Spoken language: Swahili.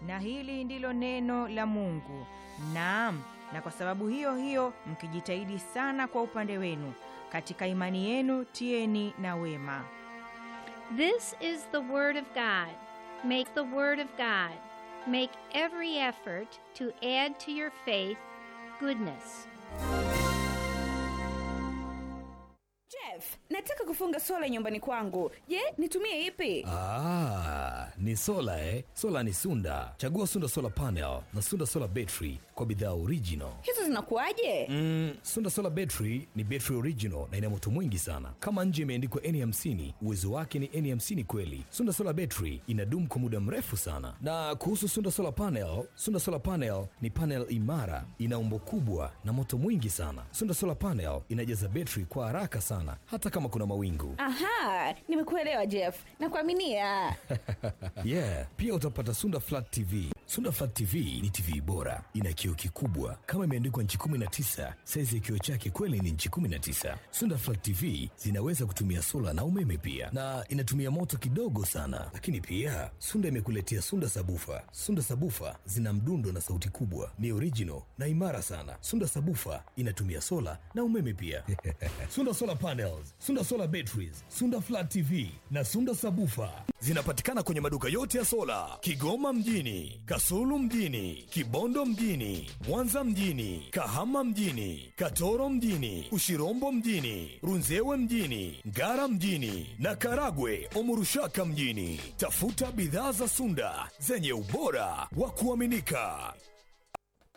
na hili ndilo neno la Mungu. Naam, na kwa sababu hiyo hiyo mkijitahidi sana kwa upande wenu, katika imani yenu tieni na wema. This is the Word of God. Make the Word of God. Make every effort to add to your faith goodness. Jeff, nataka kufunga sola nyumbani kwangu. Je, nitumie ipi? Ah, ni sola eh? Sola ni Sunda. Chagua Sunda Solar Panel na Sunda Solar Battery kwa bidhaa original. Hizo zinakuwaje? Mm, Sunda Solar Battery ni battery original na ina moto mwingi sana. Kama nje imeandikwa N50, uwezo wake ni N50 kweli. Sunda Solar Battery inadumu kwa muda mrefu sana. Na kuhusu Sunda Solar Panel, Sunda Solar Panel ni panel imara, ina umbo kubwa na moto mwingi sana. Sunda Solar Panel inajaza battery kwa haraka sana hata kama kuna mawingu. Aha, nimekuelewa Jeff. Nakuaminia. yeah pia utapata sunda flat tv sunda flat tv ni tv bora ina kioo kikubwa kama imeandikwa nchi 19 saizi ya kioo chake kweli ni nchi 19 sunda flat tv zinaweza kutumia sola na umeme pia na inatumia moto kidogo sana lakini pia sunda imekuletea sunda sabufa sunda sabufa zina mdundo na sauti kubwa ni original na imara sana sunda sabufa inatumia sola na umeme pia sunda solar panels sunda solar batteries sunda flat tv na sunda sabufa zinapatikana kwenye maduka yote ya sola kigoma mjini kasulu mjini kibondo mjini mwanza mjini kahama mjini katoro mjini ushirombo mjini runzewe mjini ngara mjini na karagwe omurushaka mjini tafuta bidhaa za sunda zenye ubora wa kuaminika